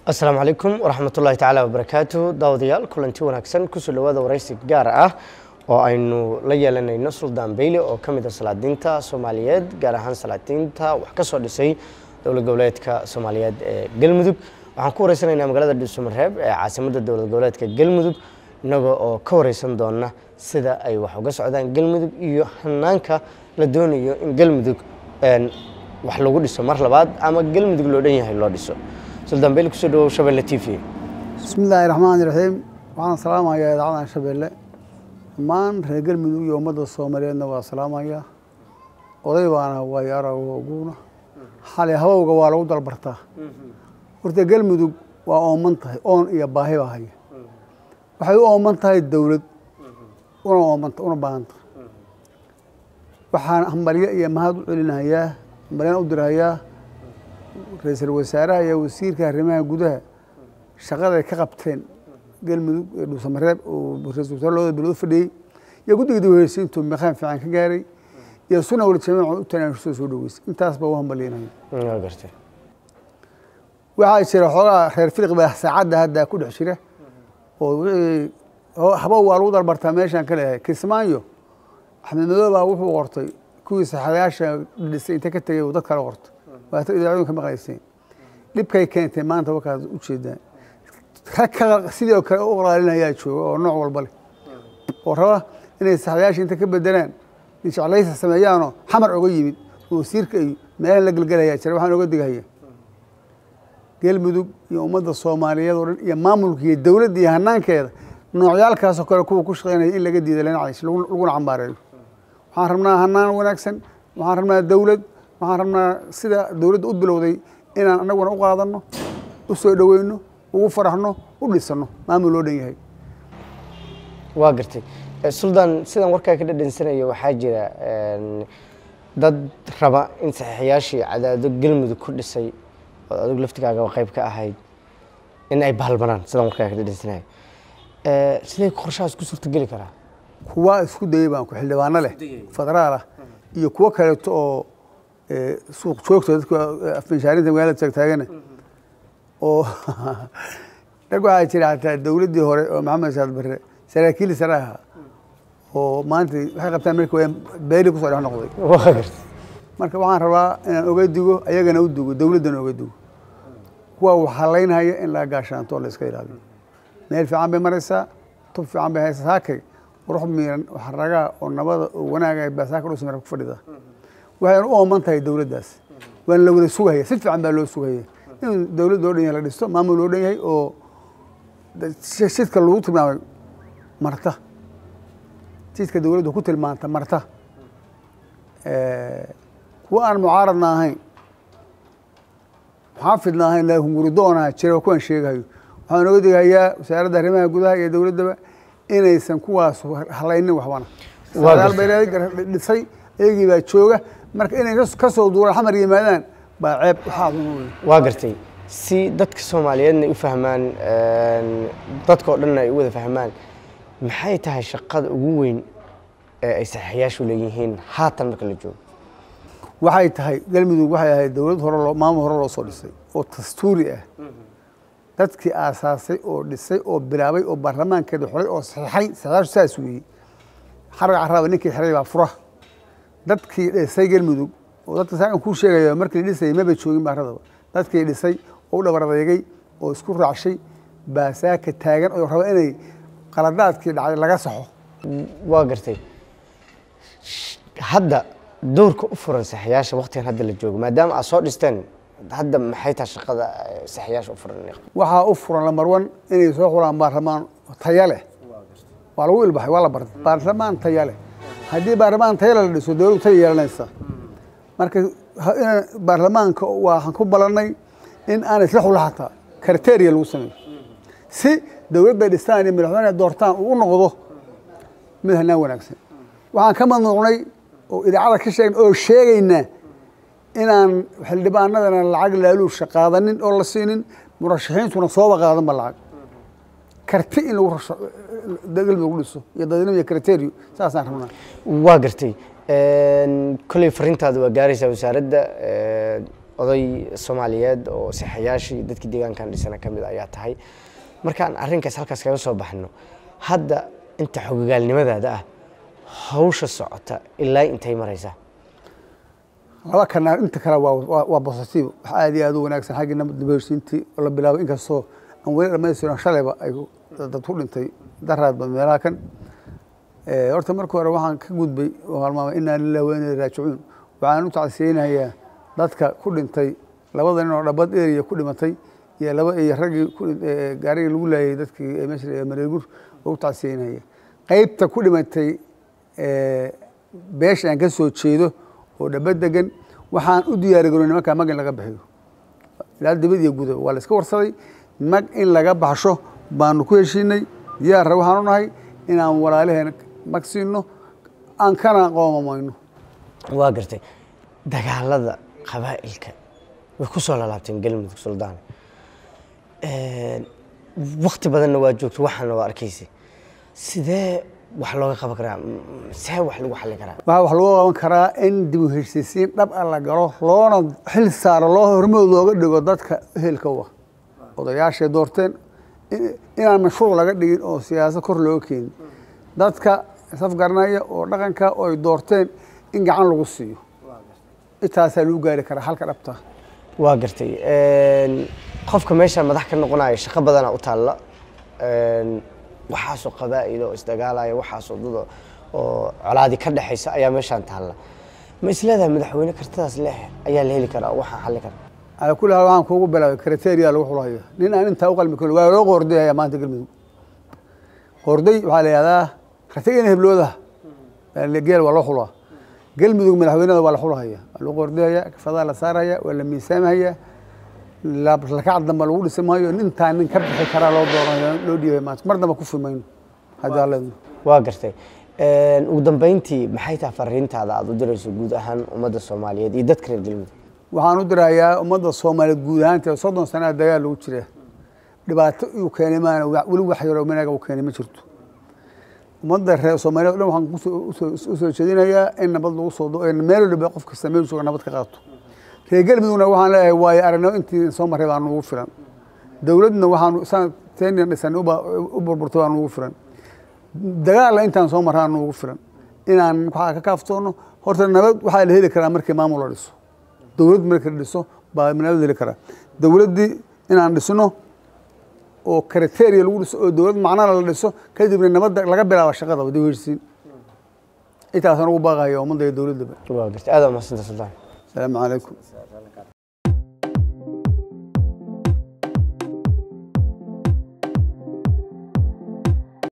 asalaamu calaykum waraxmat ullahi tacaala wabarakaatu daawadayaal kulanti wanaagsan kusoo dhawaada waraysi gaar ah oo aynu la yeelanayno suldaan beyle oo ka mid a salaadiinta soomaaliyeed gaar ahaan salaadiinta wax ka soo dhisay dowlad goboleedka soomaaliyeed ee galmudug waxaan ku wareysanaynaa magaalada dhuusamareeb ee caasimadda dowlad goboleedka galmudug inagoo oo ka wareysan doona sida ay wax uga socdaan galmudug iyo hanaanka la doonayo in galmudug wax lagu dhiso mar labaad ama galmudug loo dhan yahay loo dhiso suldaan beyle kusoo dhawow shabeelle t v bismi illaahi raxmaani raxiim waxaan salaamayaa idaacaddan shabeelle dhammaan reer galmudug iyo ummadda soomaaliyeedna waa salaamayaa oday baana waayo aragoguna xali habowga waa lagu dalbartaa horta galmudug waa ooman tahay oon iyo baahi baa haya waxay u ooman tahay dowlad una oomanta una baahan tahay waxaan hambalyo iyo mahad u celinahayaa hambalyana u dirahayaa ra-iisul wasaaraha iyo wasiirka arrimaha gudaha shaqaday ka qabteen galmudug ee dhuusamareeb oo ra-isul wasaare labada bilood fadhiyey iyo guddiga dib uheysiintu meqaan fiican ka gaaray iyo suna wal jamiica u tanaanushada soo dhaweysay intaas baa u hambalyanaya waa gartay waxaa jira xoogaa reer filiq baa saacadda hadda ku dhex jira oo wixii habow waa lagu dalbartaa meeshaan ka leeyahay kismaayo axmed madoob baa wuxuu qortay kuwii saxadayaasha dhisay inta ka tegay uu dad kale qortay waata idaacadun ka maqlayseen dhibkay keentay maanta wakaad u jeedaan rag ka sidii oo kale u qalaalinayaa jooga oo nooc walba leh oo raba inay saxdayaasha inta ka bedelaan jeclaysa sameeyaanoo xamar oga yimid oo wasiirka iyo meelahan la gelgelayaa jira waxaan oga digahaya galmudug iyo ummadda soomaaliyeed oo dhan iyo maamulka iyo dowladda iyo hanaankeeda noocyaalkaasoo kale kuwa ku shaqeynaya in laga diida lanacays laguna cambaareeyo waxaan rabnaa hanaan wanaagsan waxaan rabnaa dowlad waxaan rabnaa sida dowladda u bilowday inaan anaguna u qaadano u soo dhoweyno ugu faraxno u dhisano maamul loo dhan yahay waa gartay suldaan sidaan warkaa ka dhadhansanayo waxaa jira dad raba in saxiixayaashii cadaado galmudug ku dhisay oo adigu laftigaagaba qayb ka ahayd in ay bahalbanaan sidaan warkaa ka dhadhansanayo sidee qorshahaas ku suurtageli karaa kuwa isku dayay baan ku xildhibaano leh federaal ah iyo kuwo kaleeto oo suuq joogta dadka afminshaarinta magaalada taagtaagana oo rag waxaa jira xataa dowladdii hore oo maxamed saad barre saraakiil sare ahaa oo maanta waxay qabtaan marka waa beeli kusoo dhex noqday waa gartay marka waxaan rabaa inaan oga digo ayagana u digo dowladdana oga digo kuwa waxalaynhaya in laga gaashaanto oo la iska ilaaliyo meel fiican bay maraysaa tub fiican bay haysaa saakay qurux miiran waxaragaa oo nabada oo wanaaga baa saaka dhuusmara ku fadhida waxayna u ooman tahay dowladdaas waana la wada sugahaya si fiican baa loo sugahaya in dowladd loo dhan yahay la dhisto maamul loo dhan yahay oo jidka lagu tilmaamay marta jidka dowladdu ku tilmaanta marta kuwa aan mucaaradna ahayn muxaafidna ahayn laakiin guridoonaa jira kuwan sheegahayo waxaan oga digahayaa wasaaradda arrimaha gudaha iyo dowladdaba inaysan kuwaas halaynin waxbana sadaal bay dhisay iyagii baa jooga marka inay ka soo duulaan xamar yimaadaan baa ceeb waxaa wey waa gartay si dadka soomaaliyeedna ay u fahmaan dadka oo dhanna ay u wada fahmaan maxay tahay shaqada ugu weyn ee ay saxiixayaashu leeyihiin haatan marka la joogo waxay tahay galmudug waxay ahayd dowlad hore loo maamul hore loo soo dhisay oo dastuuri ah dadkii aasaasay oo dhisay oo bilaabay oo baarlamaankeeda xolay oo saxiixay saxiixaashu saas weeyey xarag caraaba ninkii xiray baa fura dadkii dhisay galmudug oo dadka saakan kuu sheegayo markii la dhisayay maba joogin baaradaba dadkii dhisay oo u dhabar adeegay oo isku raacshay baa saaka taagan oo raba inay qaladaadkii dhacday laga saxo waa gartay hadda doorka u furan saxiyaasha waktigan hadda la joogo maadaama aad soo dhisteen hadda maxay tahay shaqada saxiyaasha u furan waxaa u furan lamarwan inay soo xulaan baarlamaan taya leh waa lagu ilbaxay waa la bartay baarlamaan taya leh haddii baarlamaan taya leh la dhiso dowladdu taya yeelanaysa marka baarlamaanka waxaan ku balannay in aan isla xula hataa kriteria lagu sameeyo si dowladda dhistaan iyo madaxweyne doortaan uu u noqdo mid hanaan wanaagsan waxaan ka mamnuucnay oo idaacada ka sheegna oo sheegaynaa inaan xildhibaanadana lacag laaluusha qaadanin oo la siinin murashaxiintuna sooba qaadanba lacag karti in lagu galmudug lagu dhiso iyo dadnimo iyo kriterio saasaan rabnaa waa gartay kolley fariintaada waa gaaraysaa wasaaradda oday soomaaliyeed oo sixayaashii dadkii deegaankan dhisana ka mid ayaa tahay markaan arrinkaas halkaas kaga soo baxno hadda inta xogogaalnimadaada ah hawsha socota ilaa intay maraysaa laba kana inta kale waa waa waa positive wax aad iyo aad u wanaagsan xaggii nabad heshiintii oo la bilaabay inkastoo aan weli dhamaystirin shalayba ay dad ku dhintay daraadba meelaha kan Eh, horta marka hore waxaan ka gudbay oo halmaamay inaa lillahi wa inaa ilaihi raajicuun waxaan u tacsiyeynayaa dadka ku dhintay labada nin oo dhabad eriya ku dhimatay iyo laba iyo raggii ku dhin- eh, gaarigii lagu laayay dadkii ee meesha la yidhaha mareegur oo u tacsiyeynaya qaybta ku dhimatay eh, beesha aan ka soo jeedo oo dhabad degan waxaan u diyaarigaroy nimankaa mag in laga bixiyo ilaa dibad iyo gudo waa la iska warsaday mag in laga baxsho baanu ku heshiinay diyaarra waxaan u nahay inaan walaalaheen mag siino aan kana qoomamayno waa gartay dagaalada qabaa'ilka way ku soo lalaabteen galmudug suldaan wakti badanna waa joogto waxaana waa arkaysay sidee wax looga qaban karaa M- see wax lagu xallin karaa waxaa wax lagu qaban karaa in dib u heshiisiin dhab a la galo loona xil saaro loo hormood looga dhigo dadka ehelka u ah odayaashay doorteen in- inaan mashruuc laga dhigin oo siyaasad kor looga keenin dadka safgaranaya oo dhaqanka oo ay doorteen in gacan lagu siiyo intaasaa lagu gaari karaa halka dhabta waa gartay qofka meesha madax ka noqonaya shaqo badanaa u taalla Een, waxaasoo qabaa'il oo isdagaalaya waxaasoo dad oo- oo colaadi ka dhexaysa ayaa meeshaan taalla ma isleedahay madaxweyne kartidaas leh ayaa la heli karaa oo waxaan xalli karaa ala kulli haal waxaan kuugu bilaabay kriteria lagu xulhayo nin aan intaa u qalmi karin waa loo qoordayaya maanta galmudug qoorday waxaa la yihahdaa ratigana hebloodaha geel waa loo xulaa galmudug madaxweynada waa la xulhaya waa lagu qoordayaya kafadaa la saaraya waa la miisaamhaya la- lakac damba lagu dhisi maayo nintaa nin ka bixi karaa loo dooranayo loo dhiibay maanta mar damba ku fimayno haddii alla idmo waa gartay Een, ugu dambeyntii maxay tahay fariintaada aad u dirayso guud ahaan ummadda soomaaliyeed iyo dadka reer galmudug waxaan u dirayaa ummadda soomaaliyeed guud ahaanteed soddon sanaa dagaal lagu jira dhibaato uu keenay maana wa- weli wax yaroo manaaga uu keenay ma jirto ummadda reer soomaaliyeed o dhan waxaan kusoo- usoo- usoo jeedinayaa in nabad lagu soo do- in meel waliba qof kasta meel jooga nabad ka qaato reer galmudugna waxaan leeyahay waayo aragnimo intii soo marray baa nugu filan dowladna waxaanu saan tenian dhisanay uba- u burburtay baa nugu filan dagaalla intaan soo marraa nugu filan inaan waxaa ka kaaftoono horta nabad waxaa la heli karaa markii maamul la dhiso dowlad markii la dhiso baa nabad heli karaa dowladdii inaan dhisno oo kriteria lagu dhiso oo dowlad macnana la dhiso kadibna nabadda laga bilaabo shaqada wada heshiisiin intaasaan ugu baaqaya ummadda iyo dowladdaba waa gartay aad waa mahadsantahay suldaan asalaamu calaykum